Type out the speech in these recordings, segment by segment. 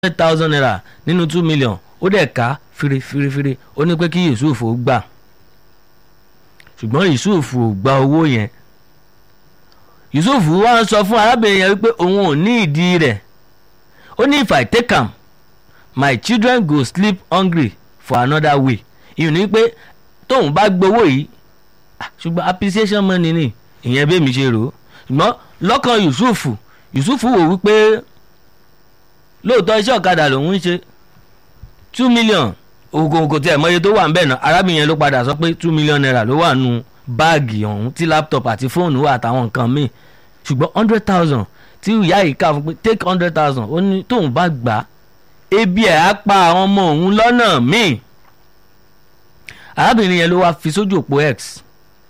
hundred thousand naira nínú two million ó dẹ̀ ká firifirifiri ó ní pé kí yusuf ó gbà ṣùgbọ́n yusuf ò gba owó yẹn yusuf wá ń sọ fún arábìnrin yẹn wípé òun ò ní ìdí rẹ̀ ó ní if i take am my children go sleep hungry for another way ìyẹn ni pé tóun bá gbowó yìí ṣùgbọ́n appreciation money ni ìyẹn bẹ́ẹ̀ mi ṣe rò ó ṣùgbọ́n lọ́kàn yusuf yusuf wò wípé lóòótọ́ iṣẹ́ ọ̀kadà lòun ń ṣe two million ògòǹgò tí ẹ̀ mọ iye tó wà ń bẹ̀ náà arábìnrin yẹn ló padà sọ pé two million naira ló wà nù báàgì ọ̀hún tí laptop àti fóònù wà àtàwọn nǹkan míì ṣùgbọ́n hundred thousand tí ìyá yìí kà fún pé take hundred thousand ó ní tóun bá gbà á ebi ẹ̀ á pa àwọn ọmọ òun lọ́nà míì arábìnrin yẹn ló wá fi sójú òpó x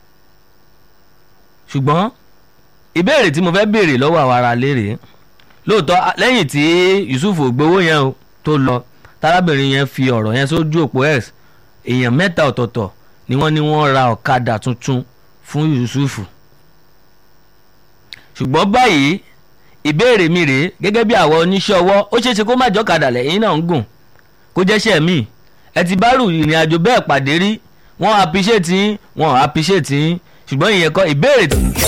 ṣùgbọ́n ìbéèrè tí mo fẹ́ béèrè lọ́wọ́ àwọn ará lérè lóòótọ́ lẹ́yìn tí yusuf gbowó yẹn o tó lọ tárábìnrin yẹn fi ọ̀rọ̀ yẹn sójú òpó x èèyàn mẹ́ta ọ̀tọ̀ọ̀tọ̀ ni wọ́n ní wọ́n ra ọ̀kadà tuntun fún yusuf ṣùgbọ́n báyìí ìbéèrè mi rèé gẹ́gẹ́ bí àwọn oníṣẹ́ ọwọ́ ó ṣeé ṣe kó má jọ́kadà lẹ́yìn náà ń gùn kó jẹ́ṣẹ́ mi ẹ ti bá rù ìrìn àjò bẹ́ẹ̀ pàdé rí wọ́n appreciate yín wọ́n appreciate yín ṣùgbọ́n ìyẹn kọ́ ìbéèrè.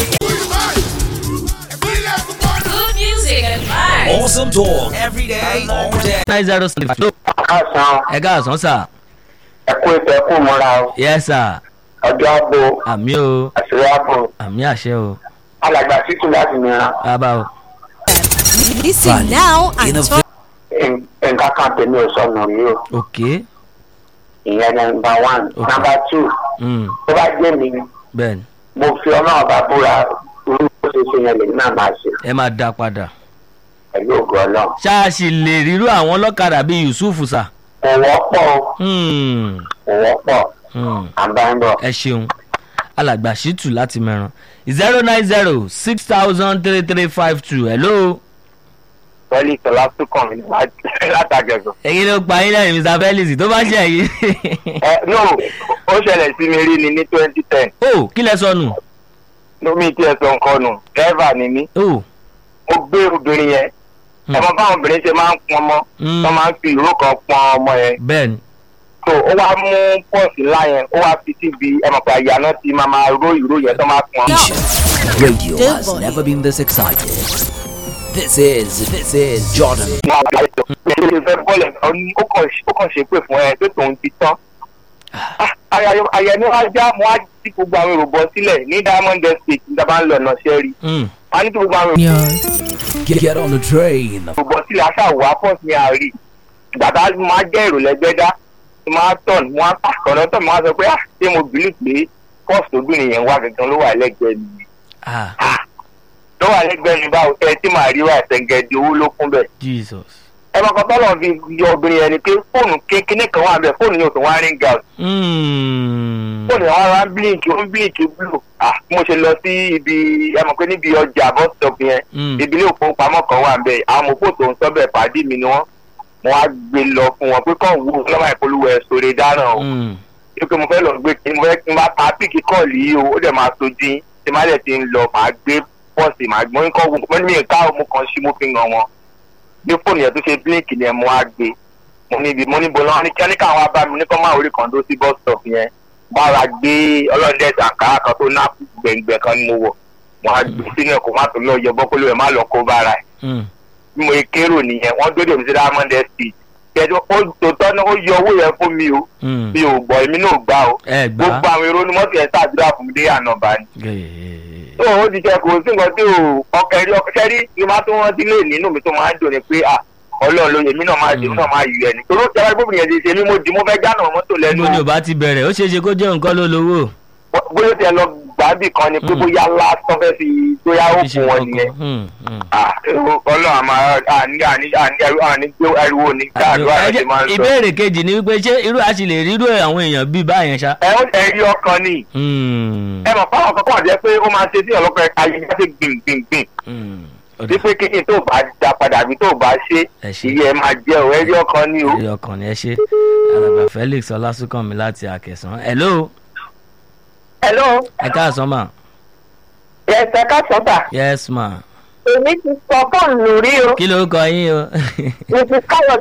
Good music and vibes. Awesome talk every day, all day. nine zero seven five. káàsán ẹ káàsán sà. ẹkú ètò ẹkú múra o yes sà. ọjọ́ àbò àmì o àṣírí àbò àmì àṣẹ o. alàgbà títù láti mìíràn bàbá o. Listen now and Innovate. turn nǹkan kan tèmi ò sọnù rí o ok. ìyẹn nọmba one Ok. nọmba two Mm. tó bá jẹ́ mi bẹ́ẹ̀ni mo fi ọlọ́run bá búra irú bó ṣe ṣe yẹn lèmi náà máa ṣe ẹ máa dá padà. pẹ̀lú ògùn ọlọ́run ṣáàṣì lè rírú àwọn ọlọ́kadà bíi yusuf sà. kò wọ́pọ̀ o, Hmm. kò wọ́pọ̀ Hmm. àbáńbọ̀ ẹ ṣeun alàgbà ṣìtù láti mẹ́ràn zero nine zero six thousand three three five two hello. pẹ̀lú ìtọ́lá tó kàn mí látàgẹ̀gọ̀. ẹ̀yin ló pa yín lẹ́yìn mr felix tó bá ṣe yìí. ẹ no ó ṣẹlẹ̀ sí mi rí ni ní twenty ten o kí lẹ sọnù. lómi tí ẹ sọ nǹkan nù dẹ́rẹ́fà ni mí o. ó gbé obìnrin yẹn Hmm. ọmọ báwọn obìnrin ṣe máa ń pọn ọmọ Hmm. wọ́n máa ń fi ìró kan pọn ọmọ yẹn bẹ́ẹ̀ni. so ó wá mú pọ́ọ̀sì ńlá yẹn ó wá fi síbi ẹmọ pé àyà náà ti máa máa ró ìró yẹn tó máa pọn. Radio Good has boy. never been this excited. This is, this is Jordan. wọn àgbà ètò ìṣe lè fẹ́ bọ́ọ̀lù ẹ̀ ó ní- ó kàn ó kàn ṣe pé fún ẹ pé tòun ti tán. àyà ni wọ́n á já mo á jí gbogbo àwọn èrò bọ́ sílẹ̀ ní diamond estate nígbà bá ń lọ ọ̀nà ṣẹ́rí Hmm. wọ́n á ní kí gbogbo àwọn èrò Get, get on the train. bọ́ sílẹ̀ aṣáwó apọ́s ní àárí gbàtà máa jẹ́ èrò lẹ́gbẹ́dá máa tọ̀n wọ́n á kọ̀nà tọ̀ máa sọ pé ah ṣé mo bìlì pé pọ́s tóbìnrin yẹn wá gangan ló wà lẹ́gbẹ̀ẹ́ mi ah ló wà lẹ́gbẹ̀ẹ́ mi báwo ẹ tí màá rí wà ẹ̀sẹ̀ngẹ̀dì owó ló kún bẹ́ẹ̀. jesus. ẹ máa kọ́ tọ́lọ̀ fi yọ obìnrin yẹn ni pé fóònù kékeré kan wà bẹ́ẹ̀ fóònù yóò tó wá ring out Hmm. fóònù yẹn wá wá blink ó ń blink blue ah mo ṣe lọ sí ibi ẹ mọ̀ pé níbi ọjà bus stop yẹn Hmm. ìbílẹ̀ òfowópamọ́ kan wà bẹ́ẹ̀ àwọn mọ̀pọ̀ tó ń sọ bẹ́ẹ̀ pàdé mi ni wọ́n mo wá gbé lọ fún wọn pé kàn wú lọ́wọ́ ìpolówó ẹ̀ sórí dáná o Hmm. pé mo fẹ́ lọ gbé kí mo fẹ́ kí n bá ta píìkì kọ́ọ̀lì yìí o ó dẹ̀ máa sojú yín tí má dẹ̀ ti ń lọ màá gbé pọ́ọ̀sì màá gbọ́n kọ́ wù mo ní mi ká mo kàn sí mo fi hàn wọn bí fóònù yẹn tó ṣe bílíǹkì ni ẹ mo wá gbé mo ní ibi mo ní bọ́lá ní kí ẹnìkan wá bá mi ní kọ́ máa orí kan tó sí bus stop yẹn bára gbé ọlọ́dẹ àǹkárá kan tó ná gbẹ̀ngbẹ̀ kan ni mo wọ̀ mo á gbé sínú ẹ̀kọ́ má tó lọ yọ bọ́kóló ẹ̀ má lọ kó bára ẹ̀ Hmm. bí mo kérò nìyẹn wọ́n dóde mi sí diamond estate kẹjọ ó tòótọ́ náà ó yọ owó yẹn fún mi o Hmm. mi ò gbọ́ èmi náà gbá o ẹ gbà. gbogbo àwọn èrò ni mọ́tò yẹn ṣàdúrà fún mi dé ànàbà ni. Gẹ̀ẹ́. tó o ti jẹ kò sí nǹkan tí o ọkẹ rí ọkẹ sẹ́rí ni máa tó wọ́n sí lé nínú mi tó máa ń dùn ni pé à ọlọ́run ló èmi náà máa dì èmi náà máa yù ẹni. torí ó jẹ́ wáyé bóbi yẹn ti ṣe mí mo dì mo fẹ́ jáná mọ́tò lẹ́nu níbo ni ò bá ti bẹ̀rẹ̀ ó ṣeé ṣe kó jẹ́ nǹkan ló lówó. bóyá tẹ lọ gbàbì kan ni pé Mm. bóyá lásán fẹ́ fi bóyá ó Ṣíṣe fún wọn nǹkan nìyẹn. kan. Hmm. Hmm. Ah, ọlọ́run àmà àní àní àní àní gbé ariwo ní káàdùn Ẹ àti jẹ́- máa ń sọ. ìbéèrè kejì ni wípé ṣé irú àṣì lè rírú àwọn èèyàn bíi báyẹn ṣá. ẹ ó ẹ̀rí ọkàn ni Hmm. ẹ mọ̀ fáwọn kankan jẹ́ pé ó máa ṣe sí ọlọ́pàá ayé bá ṣe gbìngbìngbìn Hmm. Ó dà. wípé kíkì tó bá da padà àbí tó bá ṣe Ẹ ṣé. iye ẹ máa jẹ ò ẹrí ọkàn ni o. eré ọkàn ni ẹ ṣe alàgbà felix ọlásùnkànmí láti àkẹsàn hello hello ẹ káàsán mà ẹsẹ kásọta yes ma èmi ti sọ fóònù rí o kí ló kọ yín o mrs káyọ̀dé